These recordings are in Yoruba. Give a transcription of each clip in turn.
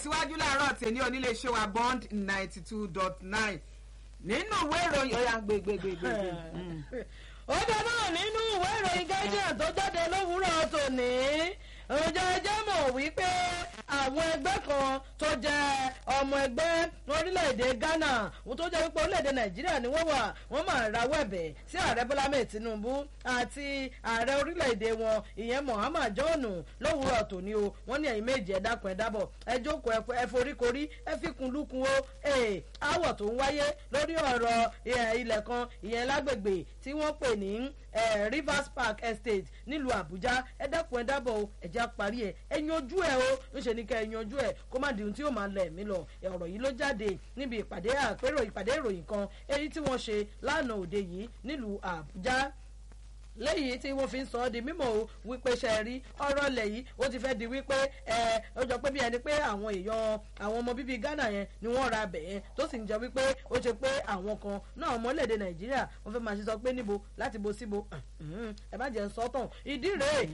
tẹ̀síwájú láàárọ̀ tèmi oníléeṣẹ́ wa bond ninety two dot nine nínú ìwé ìròyìn ọ̀yà gbégbégbégbé. ó dáná nínú ìwé ìròyìn guardian tó jáde lówùúrọ̀ tòní ọjọ́ ẹjẹ́ mọ̀ wípé àwọn ẹgbẹ́ kan tó jẹ́ ọmọ ẹgbẹ́ orílẹ̀-èdè ghana wọ́n tó jẹ́ wípé orílẹ̀-èdè nàìjíríà ni wọ́n wà wọ́n máa rawọ́ ẹ̀bẹ̀ sí ààrẹ bọ́lá mẹ́ẹ̀ tinubu àti ààrẹ orílẹ̀-èdè wọn ìyẹn muhammad john lówùúrọ̀ tòní o wọ́n ní ẹ̀yin méjì ẹ dákun ẹ dábọ̀ ẹ jókòó ẹ foríkorí ẹ fikùn lukùn o aáwọ̀ tó ń wáyé lórí ọ̀rọ̀ ilẹ̀ kan ìyẹn lágbègbè tí wọ́n pè ní rivers park estate nílùú àbújá ẹ dákun ẹ dábọ̀ o ẹ já parí ẹ ẹ yanjú ẹ o ńṣe ni ká ẹ yanjú ẹ kó má di ohun tí yóò máa lọ ẹ̀mí lọ ọ̀rọ̀ yìí ló jáde níbi ìpàdé àpérò ìpàdé ìròyìn kan èyí tí wọ́n ṣe lánàá òde yìí nílùú àbújá lẹ́yìn tí wọ́n fi ń sọ ọ́ di mímọ̀ o wípé ṣe rí ọ̀rọ̀ lẹ̀ yìí ó ti fẹ́ di wípé ẹ ó jọ pé bí ẹni pé àwọn èèyàn àwọn ọmọ bíbí ghana yẹn ni wọ́n ra bẹ̀ yẹn tó sì ń jọ wípé ó ṣe pé àwọn kan náà ọmọléèdè nàìjíríà wọ́n fẹ́ máa ṣe sọ pé níbo láti bo síbo ẹ má jẹ́ ń sọ tán ìdí rèé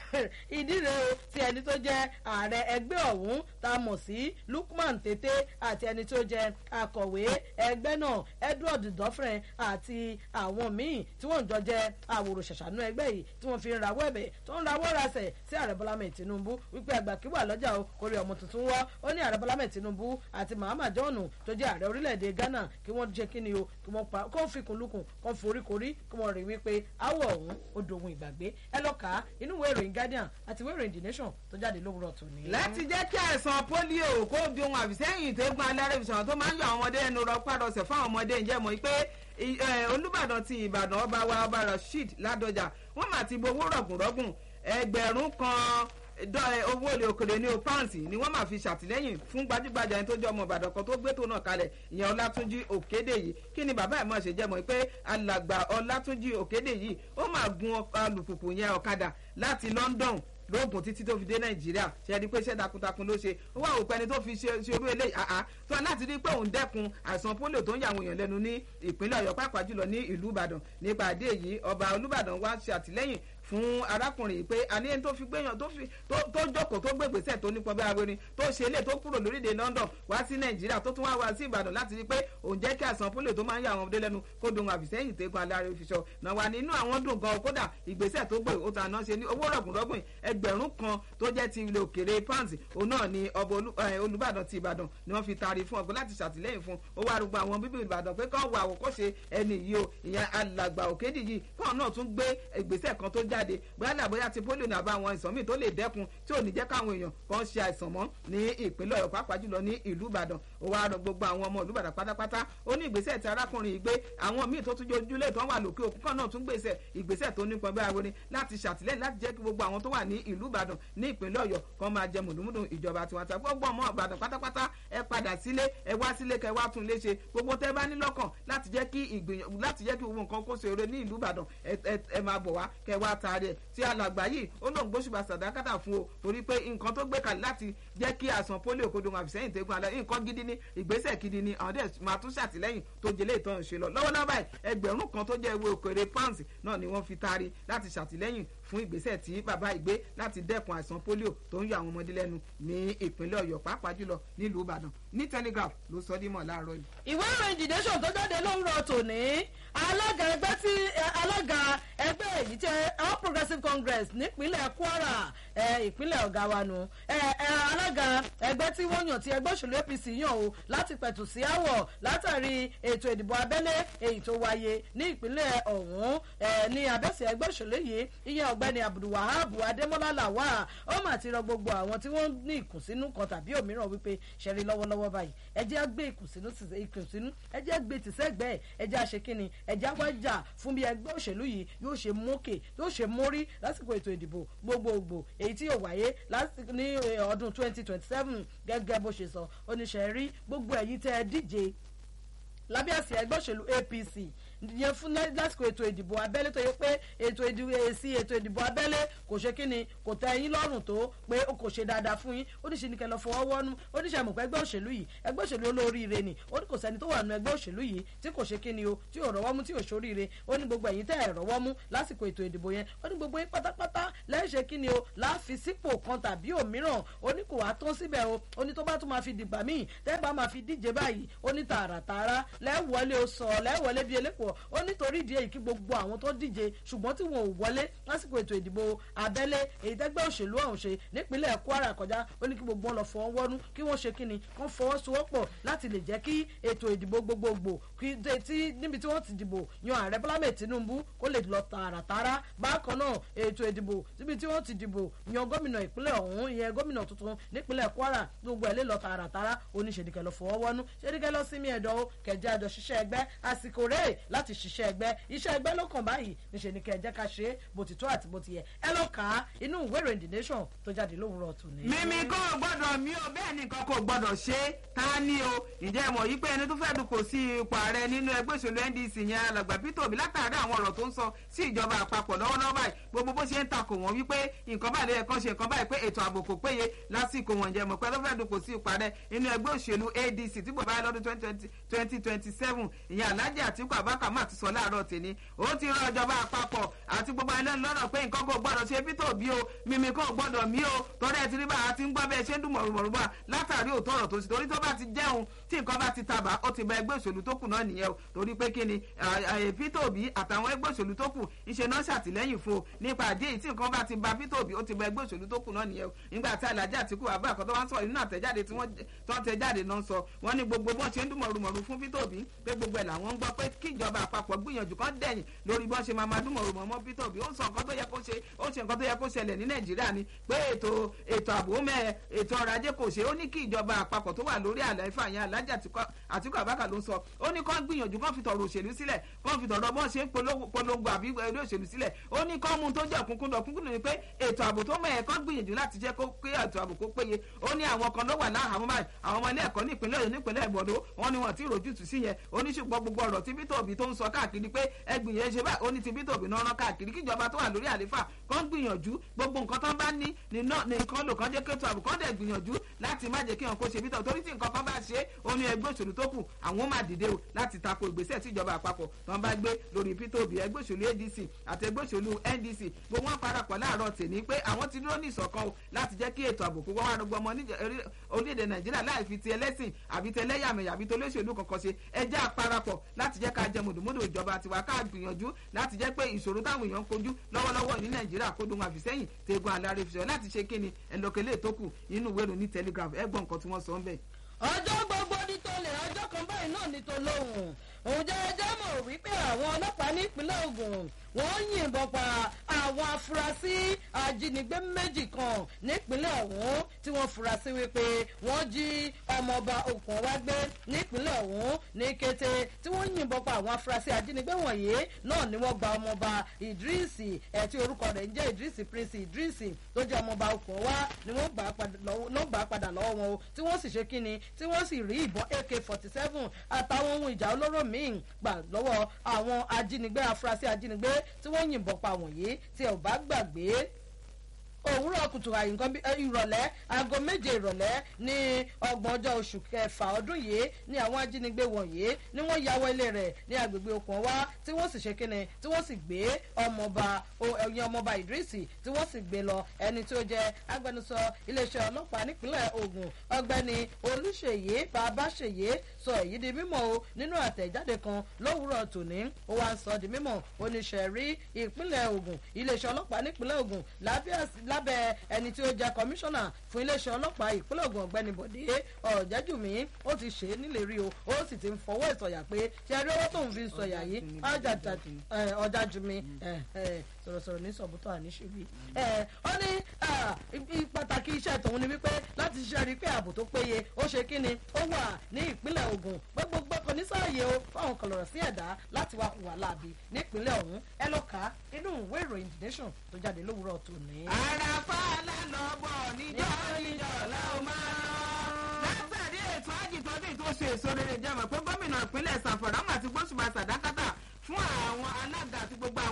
ìdí rèé o ti ẹni tó jẹ́ ààrẹ ẹgbẹ́ ọ̀hún tá a mọ̀ sí lukman tètè àti ẹni tó jẹ́ akọ̀wé ẹgbẹ́ náà edward dọ́frẹ̀ àti àwọn míì tí wọ́n jọ jẹ́ àwòrò ṣàṣàánú ẹgbẹ́ yìí tí wọ́n fi ń rawọ́ ẹ̀bẹ̀ tó ń rawọ́ rasẹ̀ sí ààrẹ bọ́lá mẹ́ẹ̀ tinubu wípé àgbà kí wà lọ́jà o kórè ọmọ tuntun wọ́ ó ní ààrẹ bọ́lá mẹ́ẹ̀ tinubu àti mahama john tó jẹ́ ààrẹ orílẹ̀-èdè ghana kí wọ́n jẹ́ kí ni o kí wọ́n pa kó fi kùnlùkùn kó foríkorí kí wọ́n rí wípé áwọ̀ ọ̀hún ó dohun ìgbàgbé ẹ lọ kà á inú ìwé ìròyìn guardian àti ìwé ìròyìn the nation tó jáde lówùrọ̀ tòní. láti jẹ́ kí àìsàn polio kó di ohun àfìsẹ́yìn tẹ́gbọ́n alárẹ̀fisàn tó máa ń yọ àwọn ọmọdé ẹnu rọpárọsẹ̀ fáwọn ọmọdé ǹjẹ́ mọ̀ pé olùbàdàn ti ìbàdàn ọba wa ọba rasheed ládọjà wọ́n mà ti bo owó rọ̀gùnrọ̀gùn ẹgbẹ̀rún kan owó olè òkèrè ní o pounds ni wọ́n máa fi ṣàtìlẹ́yìn fún gbajúgbajà ẹni tó jẹ́ ọmọ ìbàdàn kan tó gbé tó náà kalẹ̀ ìyẹn ọlátúnjí òkédè yìí kí ni bàbá ẹ̀ mọ̀ ṣe jẹ́ mọ̀ pé alàgbà ọlátúnjí òkédè yìí ó máa gun alùpùpù yẹn ọ̀kadà láti london lóògùn títí tó fi dé nàìjíríà ṣe ni pé iṣẹ́ takuntakun ló ṣe ó wà òpin ẹni tó fi ṣe irú eléyìí àá tó a láti rí pé òun dẹ́kun àìsàn polio tó ń yà àwọn èèyàn lẹ́nu ní ìpínlẹ̀ ọ̀yọ́ pàápàá jùlọ ní ìlú ìbàdàn nípa àdé yìí ọba olúbàdàn wá ṣe àtìlẹ́yìn fún arákùnrin yìí pé àní ẹni tó fi gbéyàn tó fi tó jókòó tó gbé gbèsè tó nípọn bí awérin tó ṣe ilé tó kúrò lórílẹ̀ london wá sí nàìjíríà tó tún wá wá sí ìbàdàn láti rí pé òun jẹ́ kí àìsàn polio tó máa ń yà àwọn ọmọdé lẹ́nu kó dohun àfìsẹ́yìn tẹ́gun alárẹ̀ òfìṣọ́ náà wà nínú àwọn dùn gan kódà ìgbésẹ̀ tó gbé ó ta náà ṣe ní owó rọ̀gùnrọ̀gùn ẹgbẹ̀rún kan tó jẹ́ ti ilé òkèrè pounds òun náà ni ọba olùbàdàn ti ìbàdàn ni wọ́n fi taari fún ọgbọ́n láti ṣàtìlẹ́yìn fún owó arúgbó àwọn bíbí ìbàdàn pé kọ́ wà àwòkọ́ṣe ẹni yìí o ìyẹn alàgbà òkèdè yìí kọ́ náà tún gbé ìgbésẹ̀ kan tó jáde bóyá bóyá ti polio ní àbá àwọn ìsàn míì tó lè dẹ́kun tí ò ní jẹ́ káwọn èèyàn kan ṣe àìsàn mọ́ ní ìpínlẹ̀ ọ̀yọ́ pàápàá jùlọ ní ìlú ìbàdàn ó wá rọ gbogbo àwọn ọmọ ìlú ìbàdàn pátápátá ó ní ìgbésẹ̀ tí arákùnrin yìí gbé àwọn míì tó tún jojúlé tó wà lókè òkú kan náà tún gbèsè ìgbésẹ̀ tó nípọn bí aworin láti ṣàtìlẹ́yìn láti jẹ́ kí gbogbo àwọn tó wà ní ìlú ìbàdàn ní ìpínlẹ̀ ọ̀yọ́ kan máa jẹ mùdùmùdù ìjọba tiwantiwa gbogbo ọmọ ìbàdàn pátápátá ẹ padà sílé ẹ wá sílé kẹ wá tún lé ṣe gbogbo tẹ bá ní lọ́kàn láti jẹ́ kí ìgbìyànjú láti jẹ́ kí gbogbo nǹkan kó ṣe eré ní ìlú ìbàdàn ẹ máa bọ̀ wá kẹ wá taari ẹ tí alàgbà yìí ó lóun gbóṣùbà sàdákàtà fún o torí pé nǹkan tó gbé kalẹ̀ láti jẹ́ kí àìsàn polio kó dohun àfìsẹ́yìn tẹ́gun alẹ́ nǹkan gidi ní ìgbésẹ̀ gidi ní àwọn dẹ̀ máa tún ṣàtìlẹ́yìn tó jẹ́lé ìtàn ṣe lọ lọ́wọ́lọ́wọ́ báyìí ẹgbẹ̀rún kan tó jẹ́ ewé òkèrè pounds náà ni wọ́n fi taari láti ṣàtìlẹ́yìn fún ìgbésẹ̀ tí bàbá ìgbé láti dẹ́kun àìsàn polio tó ń yọ àwọn ọmọdé lẹ́nu ní ìpínlẹ̀ ọ̀yọ́ pàápàá jùlọ nílùú ìbàdàn ní telegraph ló sọ dímọ̀ láàárọ̀ yìí. ìwé ìròyìn the nation tó jáde lówùrọ̀ tòní alága ẹgbẹ́ tí alága ẹgbẹ́ èyí tí all progressives congress nípínlẹ̀ kwara ìpínlẹ̀ ọ̀gá wa nù alága ẹgbẹ́ tí wọ́n yàn tí ẹgbẹ́ òṣèlú apc yàn o láti pẹ̀tù sí àwọ̀ látàrí ètò ìdìbò abẹ́lé èyí tó wáyé ní ìpínlẹ̀ ọ̀hún ní abẹ́sẹ̀ ẹgbẹ́ òṣèlú yìí ìyẹn ọ̀gbẹ́ni abdulwahab adémọ́lá làwà ó mà ti rọ gbogbo àwọn tí wọ́n ní ìkùnsínú kan tàbí òmíràn wípé ṣẹ̀rí lọ́wọ́lọ́wọ́ báyìí ẹ jẹ́ gbé ìkùnsínú ìkùnsínú ẹ jẹ́ gbé tìṣẹ́gbẹ́ ẹ jẹ́ àṣekínni ẹ jẹ́ àwájà fún bí ẹgbẹ́ òṣèlú yìí yóò ṣe mókè yóò ṣe mórí lásìkò ètò ìdìbò gbogbogbò èyí tí yóò wáyé ní ọdún twenty twenty seven gẹ́gẹ́ bó ṣe sọ oníṣẹ́ rí gbogbo ẹ̀yìn tẹ́ ẹ díje lábẹ́ àsì ẹgbẹ́ òṣèlú apc yẹn fún lásìkò ètò ìdìbò abẹ́lé tó yẹ pé ètò ìdìbò èsì ètò ìdìbò abẹ́lé kò ṣe kíni kò tẹ ẹyin lọ́rùn tó pé ó kò ṣe dáadáa fún yín ó ní ṣe ni kẹ́ lọ fọwọ́ wọ́nú ó ní ṣe àmọ̀ pé ẹgbẹ́ òṣèlú yìí ẹgbẹ́ òṣèlú olóríire ni ó ní kò sẹ́ni tó wà nù ẹgbẹ́ òṣèlú yìí tí kò ṣe kíni o tí ò rọ́wọ́ mú tí ò ṣoríire ó ní gbogbo ẹ̀yin tẹ́ ẹ̀ rọ́wọ́ mú lásìkò ètò ìdìbò yẹn ó ní gbogbo yín pátápátá lẹ́ẹ̀ṣẹ̀ kíni o láàfi sípò kan tàbí òmíràn ó ní kò wá tán síbẹ̀ o ó ní tó bá tún máa fi dìgbà míì tẹ́ bá máa fi díje báyìí ó ní tààràtààrà lẹ́wọ̀lé o sọ lẹ́wọ̀lé bíi elépo ó nítorí ìdí èyí kí gbogbo àwọn tó díje ṣùgbọ́n tí wọn ò wọlé lásìkò ètò ìdìbò abẹ́lé èyí tẹ́gbẹ́ òṣèlú ọ̀hún ṣe nípínlẹ̀ kwara kọjá ó ní kí gbogbo wọn lọ fọwọ́ wọ́nú kí wọ́n ṣe kíni kán fọwọ́sowọ́pọ̀ láti lè jẹ́ kí ètò ìdìbò gbogbogbò kí tí níbi tí wọ́n ti dìbò yan ààrẹ bọ́lá mẹ́ẹ̀ tinubu kó lè lọ tààràtàrà bákan náà ètò ìdìbò níbi tí wọ́n ti dìbò yan gómìnà ìpínlẹ̀ ọ̀hún ìyẹn gómìnà tuntun nípínlẹ̀ kwara gbogbo ẹ̀ lè lọ tààràtàrà oníṣèdíkẹ́ lọ fọwọ́ wọ́nú ṣèdíkẹ́ lọ sí mi ẹ̀dọ́ o kẹjẹ àjọ ṣiṣẹ́ ẹgbẹ́ àsìkò rẹ̀ láti ṣiṣẹ́ ẹgbẹ́ iṣẹ́ ẹgbẹ́ ló kàn báyìí níṣẹ́ ni kẹjẹ ká ṣe é bó ti tó àti bó ti yẹ ẹ lọ kà á inú ìwé ìròyìn the nation tó jáde lówùrọ̀ tù ní. mímí kò gbọ́dọ̀ mí o bẹ́ẹ̀ nìkan kò gbọ́dọ̀ ṣe é ta ni o ǹjẹ́ mọ̀ yí pé ẹni tó fẹ́ dùkọ̀ sí ipò ààrẹ nínú ẹgbẹ́ òṣèlú ndc yẹn alàgbà peter obi látàrí àwọn ọ̀rọ̀ tó ń sọ sí ìjọba àpapọ̀ lọ́wọ́lọ́wọ́ báyìí gbogbo bó ṣe ń takò wọ́n wípé nǹkan báyìí lóye kan ṣe nǹkan báyìí pé ètò ààbò kò péye lásìkò wọn ǹjẹ́ mọ̀ pé ló fẹ́ dùkọ̀ sí ipò ààrẹ nínú ẹgbẹ́ òṣèlú adc tí bò báyìí lọ́dún twenty twenty seven ìyẹn alhaji atiku abaka má ti sọ láàárọ̀ tèmi ó ti rán ìjọba àpapọ̀ àti gbogbo ẹlẹ́nu lọ́rọ̀ pé nǹkan kò gbọ́dọ̀ ṣe peter obi o mímí kò gbọ́dọ̀ mí o torí ẹ ti rí bá a ti ń gbọ́ bẹ́ẹ̀ ṣe ń dùn mọ̀rùmọ̀rùmọ̀ látàrí òótọ́ ọ̀rọ̀ tó sì torí tó bá ti jẹun tí nǹkan bá ti tàbá ó ti bá ẹgbẹ́ òṣèlú tó kù náà nìyẹn o torí pé kí ni peter obi àtàwọn ẹgbẹ́ òṣèlú tó kù ìṣe náà ṣàtìlẹ́yìn fún o nípa àdé yìí tí nǹkan bá ti ba peter obi ó ti bá ẹgbẹ́ òṣèlú tó kù náà nìyẹn o nígbà tí alhaji àtìkú àbá àkọ́tọ́ wá ń sọ nínú àtẹ̀jáde tí wọ́n tẹ̀ jáde náà sọ wọ́n ní gbogbo bọ́n ṣe ń dùn mọ̀rùmọ̀rù fún peter obi pé gbogbo ẹ̀ làwọn ń gbọ́ pé kí ìjọba àpapọ̀ gbìyànjú kan dẹ̀yìn lórí bọ́n ṣe máa máa dùn mọ̀rùmọ̀ mọ́ peter obi ó ń sọ nǹkan tó yẹ kó ṣe ó ṣe nǹkan tó yẹ kó ṣẹlẹ̀ ní nàìjíríà ni pé ètò ètò ààbò mẹ́ ètò ọrọ̀ ajé kò ṣe ó ní kí ìjọba àpapọ̀ tó wà lórí àlàáfíà yẹn alájà àtìkú àbákà ló ń sọ ó ní kán gbìyànjú kán fi tọrọ òṣèlú sílẹ̀ kán fi tọrọ bọ́n ṣe ń polongo àbí eré òṣèlú sílẹ̀ ó ní kán mú tó jẹ́ òkúnkúndọ̀ òkúnkúndọ̀ ni pé ètò ààbò tó mẹ́ ẹ̀ kán gbìyànjú láti jẹ́ kó pé ètò ààbò kó péye ó ní àwọn kan ló wà láhàámọ́ báyìí àwọn ọmọ ilé ẹ̀kọ́ ní ìpínlẹ̀ ọ̀yọ́ nípínlẹ̀ ìbọ̀dọ̀ wọn ni wọn ti rojútù sí yẹn ó ní ṣùgbọ́n gbogbo ọ̀rọ̀ tí Peter Obi tó ń sọ káàkiri pé ẹgbìyànjú ṣe báyìí ó ní ti Peter Obi náà rán káàkiri kíjọba tó wà lórí àléfà kán gbìyànjú gbogbo nǹkan tán bá ní nìkan lò kán jẹ́ kéto àbò kán dẹ̀ gbìyànjú láti má jẹ́ kí wọn kó ṣe Peter torí tí nǹkan kan bá ṣe ó ní ẹgbẹ́ òṣèlú tó kù àwọn máa dìde o láti tako ìgbésẹ̀ tí ìjọba àpapọ̀ tán bá gbé lórí Peter Obi ẹgbẹ́ òṣèlú ADC àti ẹgbẹ́ òṣèlú NDC gbogbo wọn parapọ̀ láàárọ̀ tèmi pé àwọn ti dúró ní ìṣọ̀kan o láti jẹ́ kí ètò ààbò kó wá rọgbọ ọmọ orílẹ̀-èdè Nàìjíríà láì fi ti ẹlẹ́sìn àbí ti ẹlẹ́yàmẹ̀yà àbí ti olóṣèlú kankan ṣe ẹjẹ́ àparapọ̀ láti jẹ́ ká jẹ mùdùmùdù ìjọba tiwa ká gbìyànjú láti jẹ́ pé ìṣòro táwọn èèyàn ń kojú lọ́wọ́lọ́wọ́ ní Nàìjíríà kó dùn àfìsẹ́yìn tegun alárè fi sọ láti ṣe kíni ẹlòkèlè tó kù nínú ìwé ìròyìn Telegraph ẹgbọ́n nǹkan tí wọ́n sọ ń bẹ̀. ọjọ́ gbogbo ní tolè ọjọ́ kan báyìí náà ní tolóhùn òun jẹ́ ẹjẹ́ mọ̀ wípé àwọn ọlọ́pàá nípínlẹ̀ Ògùn wọ́n yìnbọn pa àwọn afurasí ajínigbé méjì kan nípínlẹ̀ ọ̀hún tí wọ́n fura sí wípé wọ́n jí ọmọọba okùn wá gbé nípínlẹ̀ ọ̀hún ní kété tí wọ́n yìnbọn pa àwọn afurasí ajínigbé wọ̀nyí náà ni wọ́n gba ọmọọba Idris ẹ̀ tí orúkọ rẹ̀ ń jẹ́ Idris Prince Idris tó jẹ́ ọmọọba okùn wá ni wọ́n gbà á padà lọ́wọ́ wọn o tí wọ́n sì ṣe kíni tí wọ́n sì rí ìbọn AK forty seven àtàwọn ohun ìjà olóró míì gbà lọ́wọ́ àwọn ajínigbé afurasí ajínigbé tí wọ́n yìnbọn pa wọ̀nyí tí ẹ ò bá gbàgbé òwúrọ̀ kùtù àyè nǹkan bí ìrọ̀lẹ́ aago méje ìrọ̀lẹ́ ní ọgbọ̀n ọjọ́ oṣù kẹfà ọdún yìí ní àwọn ajínigbé wọ̀nyí ni wọ́n ya wọ ilé rẹ̀ ní agbègbè okùn wá tí wọ́n sì ṣe kíni tí wọ́n sì gbé ọmọọba ẹ̀yìn ọmọọba Idrisi tí wọ́n sì gbé lọ ẹni tí ó jẹ́ agbẹnusọ iléeṣẹ́ ọlọ́pàá nípínlẹ̀ Ògùn ọ̀gbẹ́ni Olúṣèyí Babáṣèyí sọ èyí di mímọ̀ o nínú àtẹ̀jáde kan lówùúrọ̀ tòní ó wá ń sọ di mímọ̀ oníṣẹ́rí ìpínlẹ̀ Ògùn iléeṣẹ́ ọlọ́pàá nípínlẹ̀ Ògùn lábẹ́ ẹni tí ó jẹ́ kọmíṣánná fún iléeṣẹ́ ọlọ́pàá ìpínlẹ̀ Ògùn ọ̀gbẹ́ni Bọ̀dé Ọ̀jẹ́jùmí ó ti ṣe é nílérí o ó sì ti ń fọwọ́ ìsọ̀yà pé ṣe rí owó tóun fi ń sọ̀yà yìí Ọ̀jájùmí sọ̀rọ̀sọ̀rọ̀ ní sọ̀bùtọ̀ àníṣubí. ó ní pàtàkì iṣẹ́ tòun ni wípé láti ṣiṣẹ́ rí pé ààbò tó péye ó ṣe kí ni ó wà ní ìpínlẹ̀ Ògùn gbogbo gbọ́kọ̀ ní sáàyè o fáwọn kọlọ̀rọ̀ sí ẹ̀dá láti wá hùwà láàbì nípínlẹ̀ ọ̀hún ẹ lọ kà á inú ìwé ìròyìn The Nation tó jáde lówùúrọ̀ tòní. àràfà lálọ́bọ̀ níjọ́ níjọ́ làwọn máa látàrí ètò àjìtọ́dún tó ṣe èso rere jẹ́ mọ̀ pé gómìnà ìpínlẹ̀ Zamfara àti gbósùbà sàdákàtà fún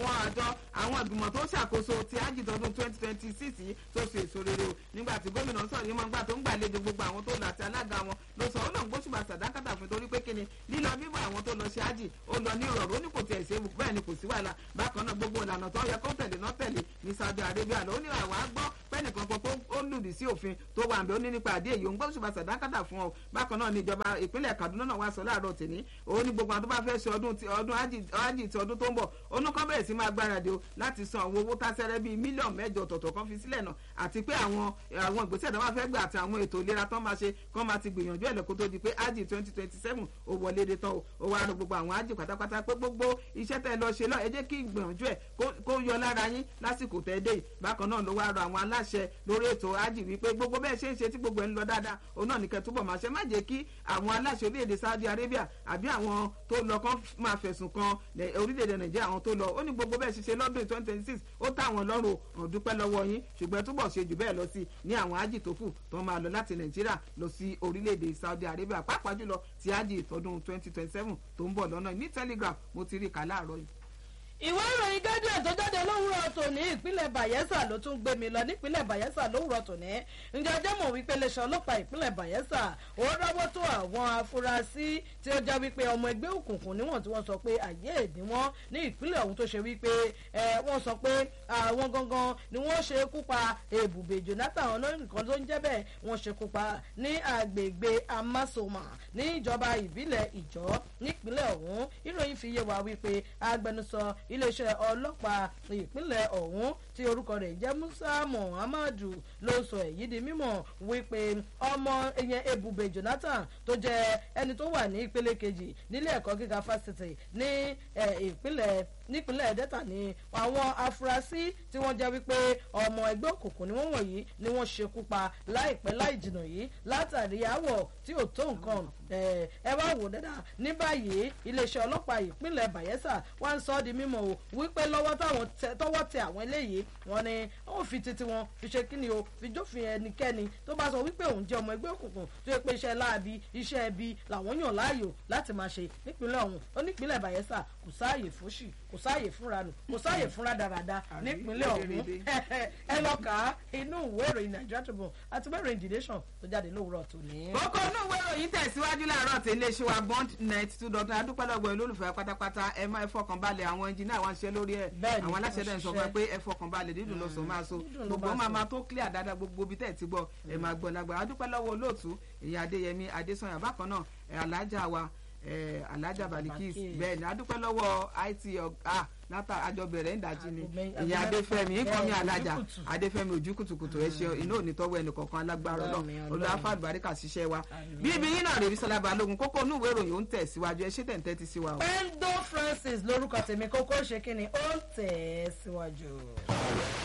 àwọn àjọ àwọn ìgbìmọ̀ tó ṣàkóso ti ájì tọdún twenty twenty six yìí tó ṣe èso rere o nígbà tí gómìnà sọ̀rọ̀ yìí mọ̀ nígbà tó ń gbàlejò gbogbo àwọn tó lọ àti alága wọn ló sọ ó lóun gbóṣùbà sàdákàtà fún torí pé kíni lílọ bíbọ̀ àwọn tó lọ ṣe ájì ó lọ ní ìrọ̀rùn ó ní kò tiẹ̀ ṣe bẹ́ẹ̀ ni kò sí wàhálà bákan náà gbogbo ìlànà tó yẹ kó tẹ̀lé náà tẹ̀lé ní Saudi Arabia ló ní àwa gbọ́ pẹ́ẹ́nìkan kan tó ó lùdì sí òfin tó wà nbẹ ó ní nípa àdé èyí òun gbóṣùbà sàdákàtà fún ọ bákan náà ní ìjọba ìpínlẹ̀ Kaduna náà wá sọ láàárọ̀ tèmi òun ní gbogbo àwọn tó bá fẹ́ ṣe ọdún ti ọdún ájì ti ọdún tó ń bọ̀ onúkọ́ bẹ̀rẹ̀ sí máa gbáradì o láti san àwọn owó tásẹ́rẹ́ bíi mílíọ̀nù mẹ́jọ ọ̀tọ̀ọ̀tọ̀ kan fi sílẹ̀ náà àti pé àwọn àwọn ìgbésẹ̀ tó bá fẹ́ gbà àti àwọn ètò ìlera tó máa ṣe kán máa ti gbìyànjú ẹ̀ lẹ́kọ́ tó di pé ájì twenty twenty seven ó wọlé dé tán o ó wá rọ gbogbo àwọn ájì pátápátá pé gbogbo iṣẹ́ tẹ́ lọ ṣe lọ ẹ jẹ́ kí ìgbìyànjú ẹ̀ kó yọ lára yín lásìkò tẹ́ dé bákan náà ló wá rọ àwọn aláṣẹ lórí ètò ájì wípé gbogbo bẹ́ẹ̀ ṣe ń ṣe tí gbogbo ẹ̀ ń lọ dáadáa òun náà nìkẹ́ túbọ̀ máa ṣe má jẹ́ kí àwọn aláṣẹ orílẹ̀-èdè Saudi Arabia àbí àwọn tó lọ kán máa fẹ̀sùn kan orílẹ̀-èdè Nàìjíríà àwọn tó lọ ó ní gbogbo bẹ́ẹ̀ ṣe ṣe lọ́dún twenty twenty six ó táwọn lọ́rùn ò dúpẹ́ lọ́wọ́ yín ṣùgbọ́n túbọ̀ ṣe jù bẹ́ẹ̀ lọ sí ní àwọn ájì tó kù tó máa lọ láti Nàìjíríà lọ sí orílẹ̀-èdè Saudi Arabia pàápàá jùlọ ti ájì ìtọ́dún twenty twenty seven tó ń bọ̀ lọ́nà ní Telegraph mo ti rí kà láàárọ̀ yìí ìwé ìròyìn guardian tó jáde lówùrọ̀ tòní ìpínlẹ̀ bayelsa ló tún gbé mi lọ nípínlẹ̀ bayelsa lówùrọ̀ tòní ǹjẹ́ ọjọ́ mọ̀ wípé iléeṣẹ́ ọlọ́pàá ìpínlẹ̀ bayelsa ó rọ́wọ́ tó àwọn afurasí tí ó jẹ́ wípé ọmọ ẹgbẹ́ òkùnkùn níwọ̀n tí wọ́n sọ pé àyè èdè wọn ní ìpínlẹ̀ ọ̀hún tó ṣe wípé wọ́n sọ pé àwọn gangan ni wọ́n ṣe kú pa èbùbè jonathan ọlọ́nìkan tó ń jẹ́ bẹ́ẹ̀ wọ́n ṣe kú pa ní agbègbè amasoma ní ìjọba ìbílẹ̀ ìjọ nípínlẹ̀ ọ̀hún ìròyìn fi yé wa wípé agbẹnusọ iléeṣẹ́ ọlọ́pàá ìpínlẹ̀ ọ̀hún tí orúkọ rẹ̀ jẹ́ musa muhammadu ló sọ èyí di mímọ̀ wípé ọmọ ìyẹn ebube jonathan tó jẹ́ ẹni tó wà ní ìpele kejì nílé ẹ̀kọ́ gíga fásitì ní ìpínlẹ̀ nípínlẹ̀ delta ni àwọn afurasí tí wọ́n jẹ́ wípé ọmọ ẹgbẹ́ òkùnkùn ni wọ́n wọ̀nyí ni wọ́n ṣekú pa láìpẹ́ láì jìnnà yìí látàrí àwọ̀ tí ò tó nǹkan ẹ wá wò dáadáa ní báyìí iléeṣẹ́ ọlọ́pàá ìpínlẹ̀ bayelsa wá ń sọ ọ́ di mímọ̀ o wípé lọ́wọ́ táwọn tọwọ́ tẹ àwọn eléyìí wọ́n ní wọ́n fi titi wọn fi ṣe kíni o fi jófin ẹnikẹ́ni tó bá sọ wípé òun jẹ́ ọmọ ẹgbẹ́ òkùnkùn tó yẹ pé iṣẹ́ láabi iṣẹ́ ẹbí làwọn yàn láàyò láti máa ṣe nípínlẹ̀ ọ̀hún ó nípínlẹ̀ bayelsa kò sáàyè fóṣì kò sáàyè fúnra nù kò sáàyè fúnra dáradá nípínlẹ̀ ọ̀hún ẹ lọ kà á inú ìwé ìròyìn Nigeria Tribune àti ìwé ìròyìn The Nation tó jáde lówùrọ̀ tòní. kókó inú ìwé ìròyìn tẹ̀síwájú láàárọ̀ tí iléeṣẹ́ wa bond net two dot adúpẹ́lọ́gbọ̀ olólùfẹ́ pátápátá ẹ máa fọkàn balẹ̀ àwọn ẹnjìnìá wa ń ṣe lórí ẹ̀ àwọn aláṣẹ dẹ̀ ń sọ fún ẹ pé ẹ fọkàn balẹ̀ dídùn lọ sọ máa so gbogbo máa máa tó clear dáadáa gbogbo bí tẹ̀ ti gbọ́ ẹ máa gbọ́ lágbà adúpẹ́lọ́wọ́ olóòtú èyí Adéyẹmí Adésànyà bákan náà alájà wa alájà balikis bẹ́ẹ̀ ni adúpẹ́ lọ́wọ́ it ọ̀gá látà àjọ bẹ̀rẹ̀ ńdajì ni ìyá adéfẹ́mi nkọ́mi alájà adéfẹ́mi ojú kùtùkùtù ẹ ṣe iná òní tọ́wọ́ ẹnì kọ̀ọ̀kan alágbára lọ olùwàfà àlùbáríkà ṣiṣẹ́ wa bí ibi yín náà rèé sọlá balógun kókó inú ìwé ìròyìn ó ń tẹ̀ síwájú ẹ ṣé tẹ̀ ń tẹ́tí sí wa o. pendo francis lórúkọ tèmi kókó ṣe kí ni ó ń tẹ̀ síwájú.